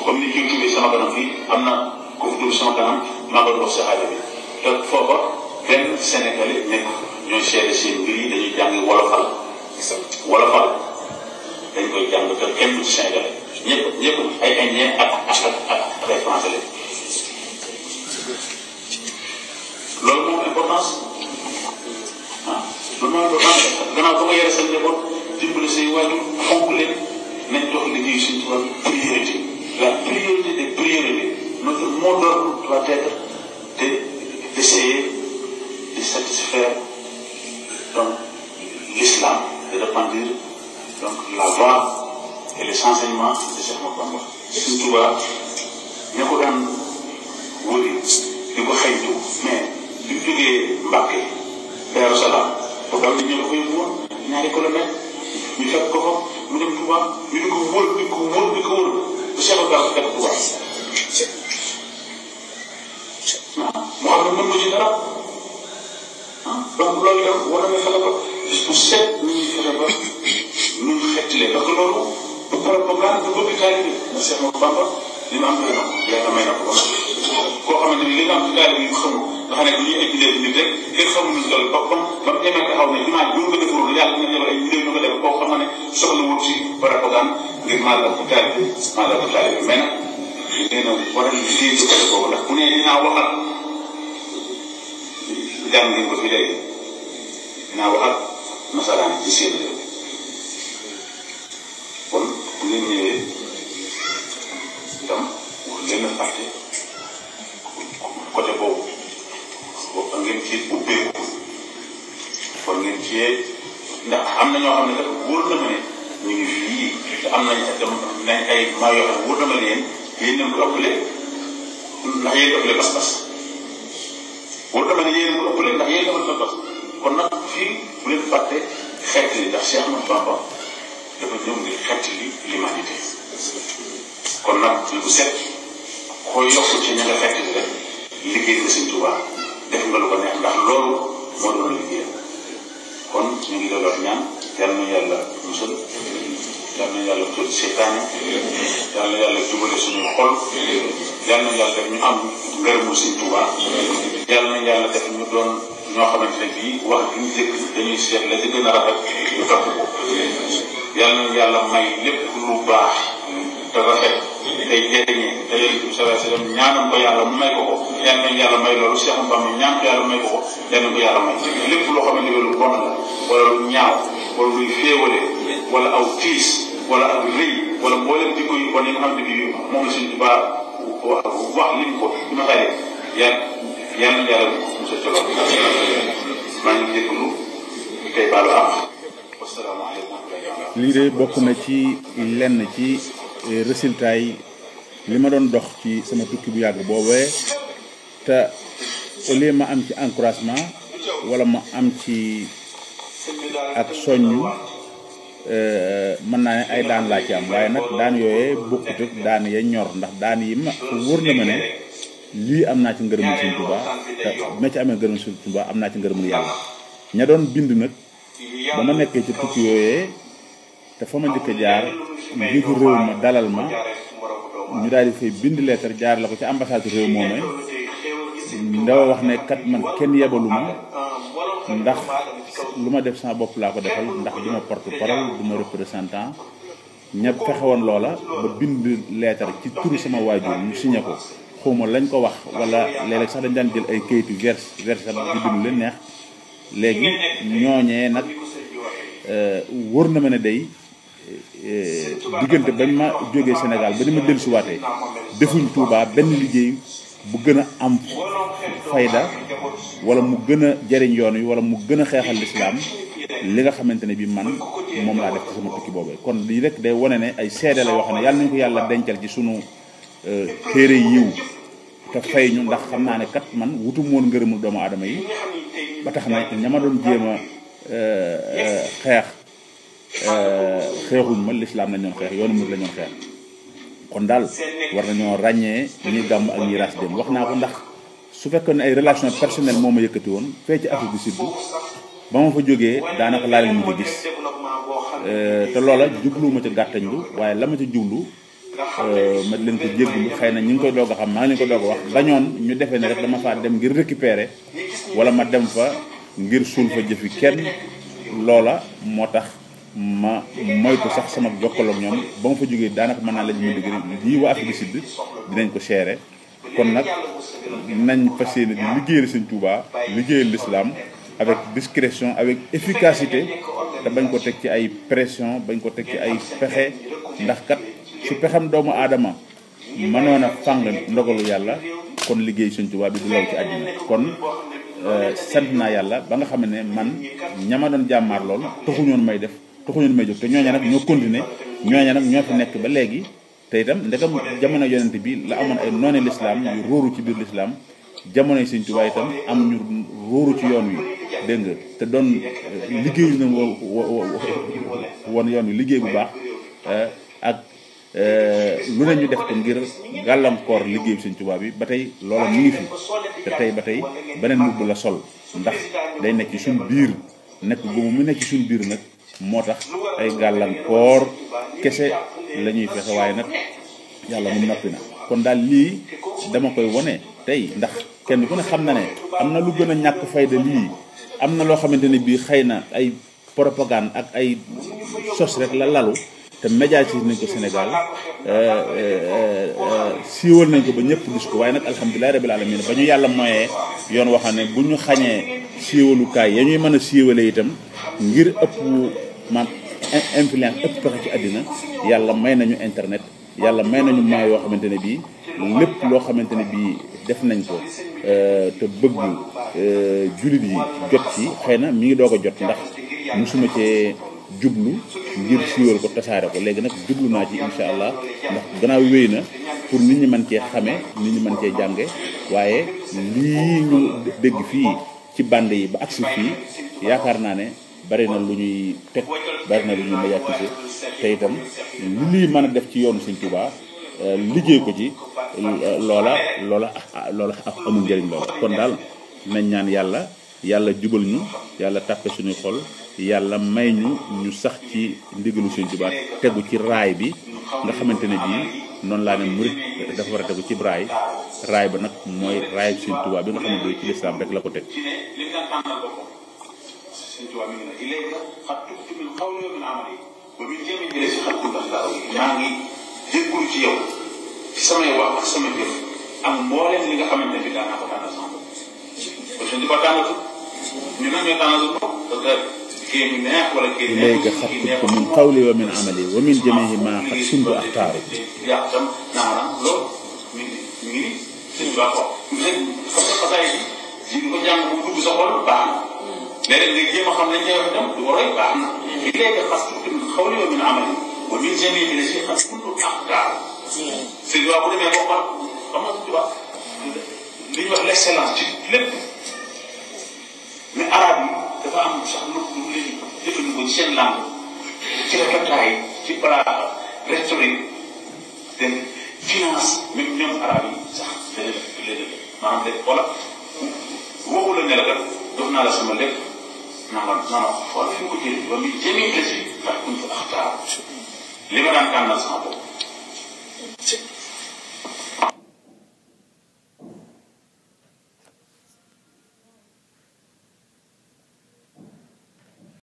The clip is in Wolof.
comme ni kii tuddee sama kanam fii am na ku fi tudd sama kanam maa ko wax si xaaja bi te foofa benn Sénégalais nekk ñooy seede seen mbir yi dañuy jàng wolofal wolofal dañ koy jàng te kenn du ci Sénégalais ñëpp ñëpp ay Indien ak ak ak ak ay Français lañ loolu moom importance ah loolu moom importance gannaaw ba nga yore seen njaboot dimbali say waajur fonk leen nañ jox liggéey suñ tubaab priorité la priorité des priorités notre mot d'ordre doit être de d'essayer de satisfaire donc l'islam de répandre donc la voie et les enseignements de Cheikh Ahmadou Bamba suñ tubaab ña ko daan wëri di ko xëytu mais bi mu jógee Mbàkke Daaru Salaam foofu am na ñu ko yóbbu woon ñaari kilomètre ñu fekk ko fa mu dem Touba ñu di ko wër di ko wër di ko wër bu Cheikh Ba fekk Touba ah mu xam ne mën ko ci dara ah donc loolu itam war nañu fexe ba bis bu set ñu ngi fexe ba ñu xettalee parce que loolu du propagande du bëgg taalibe bi Cheikh Ahmadou Bamba li mu am doy na ko yàlla may na ko ba koo xamante ni li nga am ci taalibe yi xamul nga xam ne du ñuy étudier nit rek kenn xamul ñu toll ba comme ba mu demee taxaw ne jumaa ji bu nga defarul yàlla dina jël ay millions ñu ko def koo xam ne soxla wut ci propagande ngir màggal ko taalibe màggal ko taalibe mais nag nee na war a liggéey ci côté boobu ndax bu nee dinaa waxal jàng ngeen ko fi léegi dinaa waxal nasaraan ci seen réew kon bu ngeen ñëwee itam wax leen a fàtte côté boobu boobu ngeen ci ubbeeku kon ngeen cee ndax am na ñoo xam ne kat wóor na ma ne ñu ngi fii te am nañ itam nañ ay maa yoo xam ne wóor na ma ne yéen yéen nañ ko ëppale ndax yéen ëppale pas-pas wóor na ma ne yéen ko ëppale ndax yéen ëppale pas-pas kon nag fii bu leen fàtte xeet li ndax Cheikh Ahmadou Bamba dafa ñëw ngir xeet li l'humanité kon nag bu set koo yokk ci ña nga xeet li rek liggéey nga Sëñ Tuubaa def nga lu ko neex ndax loolu moo doon liggéey kon ñu ngi doon ñaan yal na yàlla musal yal na yàlla tudd seytaane yal na yàlla jubale suñuy xol yal na yàlla def ñu am ngërëmu Sëñ Tuubaa yal na yàlla def ñu doon ñoo xamante ne bii wax bi ñu jëkk dañuy seet la ci gën a rafet ñu topp ko yal na yàlla may lépp lu baax te rafet tey jëriñee te yonent bi sallallahu alayhi wasallam ñaanam ko yàlla mu may ko ko yal na yàlla may loolu Cheikh Bamba ñaan ko yàlla may ko ko yal na ko yàlla may lépp loo xamante ne lu bon la wala lu ñaaw wala luy féewale wala aw tiis wala ak rëy wala mboolem jikko yu bon yi nga xam ne bii moom la suñu baa wax lim ko ci ma xayee yal yal na yàlla musal ci loolu maa ngi jégalu tey baalu àq wasalaamaaleykum lii de bokk na ci lenn ci résultat yi li ma doon dox ci sama tukki bu yàgg boobee te au lieu ma am ci encouragement wala ma am ci ak soññu mën naa ne ay daan laa ci am waaye nag daan yooyee bokkut ak daan ya ñor ndax daan yi ma wóor na ma ne lii am naa ci ngërëmul Sëñ Tuubaa te bu ma ci amee ngërëmul Sëñ Tuubaa am naa ci ngërëmul yàlla ña doon bind nag ba ma nekkee ci tukki yooyee te fa ma njëkk a jaar njiitu réew ma dalal ma ñu daal di fay bind lettre jaar la ko ci ambassade réew moomee ndaw wax ne kat man kenn yebalu ma ndax lu ma def sama bopp laa ko defal ndax du ma porte parole du ma représentant ña fexe woon loola ba bind lettre ci turu sama waajur ñu signé ko xawma lañ ko wax wala léeg-léeg sax dañ daan jël ay kayitu vers vers di bind leen neex léegi ñooñee nag wóor na ma ne day diggante bañ ma jógee Sénégal ba ni ma dellusiwaatee defuñ Touba benn liggéey bu gën a am fayda wala mu gën a jariñ yoon wi wala mu gën a xeexal lislaam li nga xamante ne bi man moom laa def ci sama tukki boobee kon lii rek day wane ne ay seede la yoo xam ne yàlla nañu ko yàlla dencal ci sunu téere yiw te fay ñu ndax xam naa ne kat man wutum woon ngërëmul doomu aadama yi ba tax na ña ma doon jéem a xeex xeexuñ ma lislaam lañ doon xeex yoonu mur la ñoon xeex kon daal war nañoo ràññee ñi gàmm ak ñi ras dem wax naa ko ndax su fekkoon ne ay relation personnelle moo ma yëkkati woon fee ci Afrique du Sud ba ma fa jógee daanaka laa leen mujj gis te loola jubluwuma ca gàttañlu waaye la ma ca jublu ma leen ko jéggulu xëy na ñu ngi koy doog a xam maa ngi leen ko doog a wax bañoon ñu defee ne rek dama faa dem ngir récupérer wala ma dem fa ngir suul fa jëfi kenn loola moo tax ma moytu sax sama jokkaloog ñoom ba ma fa jógee daanaka mën naa la ñu ma digg lii waa Afrique du Sud dinañ ko seere kon nag nañ fas yéene di liggéeyal Sëñ Tuubaa liggéeyal l'islam avec discrétion avec efficacité te bañ ko teg ci ay pression bañ ko teg ci ay pexe ndax kat su pexem doomu aadama mënoon a fàng ndogalu yàlla kon liggéey Sëñ Tuubaa bi du law ci àddina kon sant naa yàlla ba nga xam ne man ñama doon jàmmaar lool taxuñoon may def taxuñoon may jóg te ñooña nag ñoo continuer ñooña nag ñoo fi nekk ba léegi te itam ndegam jamono yonent bi la amoon ay noone lislaam yu róoru ci biir lislaam jamonoy Sëñ Tuubaa itam am ñu róoru ci yoon wi dégg nga te doon liggéeyu na woon yoon wi liggéey bu baax ak lu ne ñu def ko ngir gàllankoor liggéey bi Sëñ Tuubaa bi ba tey loola mu ngi fi te tey ba tey beneen mbubb la sol ndax day nekk ci suñ biir nekk goomu mu nekk ci suñ biir nag moo tax ay gàllankoor kese la ñuy fexe waaye nag yàlla mu noppi na kon daal lii dama koy wone tey ndax kenn ku ne xam na ne am na lu gën a ñàkk fayda lii am na loo xamante ne bii xëy na ay propagande ak ay sos rek la lalu te médiatisé nañ ko Sénégal siiwal nañ ko ba ñëpp gis ko waaye nag alhamdulilah rabil alamin ba ñu yàlla moyee yoon waxam ne bu ñu xañee siiwalukaay ya ñuy mën a siiwale itam ngir ëpp maam influence ëpp pexe ci àddina yàlla may nañu internet yàlla may nañu moyens yoo xamante ne bii lépp loo xamante ne bii def nañ ko te bëgg jullit yi jot ci xëy na mi ngi doog a jot ndax musuma cee jublu ngir siiwal ko tasaare ko léegi nag jublu naa ci insha allah ndax gannaaw wéy na pour nit ñi mën cee xame nit ñi mën cee jànge waaye lii ñu dégg fii ci bande yi ba agsi fii yaakaar naa ne bari na lu ñuy teg bari na lu ñuy médiatiser te itam lu lii mën a def ci yoonu Sëñ Tuubaa liggéey ko ci loola loola loola amul njëriñ loola kon daal nañ ñaan yàlla yàlla jubal ñu yàlla tàppe suñuy xol yàlla may ñu ñu sax ci ndigalu Sëñ Tuubaa tegu ci raay bi nga xamante ne bii noonu laa ne murit dafa war a tegu ci raay raay ba nag mooy raay Sëñ Tuubaa bi nga xam ne bii ci lislaam rek la ko teg Sëñ Tuubaa mi ngi ne ilayka xat tubtu min qawli wa min amali wa min jami bi la si xat kunta maa ngi jéggul ci yow ci samay wax ak sama jëf ak mbooleem li nga xamante ne bi daan naa ko tànnal sama bopp kon Sëñ Tuubaa tànnatu ñu nag ñoo tànnatu bopp parce que kii ñu neex wala kii neex ilayka xat tubtu min qawli wa min amali wa min jamihi ma xat kuntu axtaaru yaa tam naanam loolu mi ngi mi ngi ni Sëñ Tuubaa ko xam nga xasaay bi ji ko jàng bu dugg sa xol baax na léeg-léeg nga jéem a xam lañ koy wax itam du ko roy baax na li léegi xas tuuti min xawli wa min amali wa min jamii bi la si xas kuntu aqtaar sëñ Tuubaa bu demee boo xool xam nga Tuubaa li ñuy wax l'excellence ci lépp mais arabe yi dafa am sax lu lu leen jëfandikoo ci seen langue ci répertoire ci balaa rhétorique de finance même ñoom arabe yi sax léeg-léeg léeg-léeg maanaam de wala waxu la ne la kat jox naa la sama lépp naa ma naa ma xool fi ko jëlee ba muy jëmee la si ndax kuñ fa axtaar li ma daan tànnal sama bopp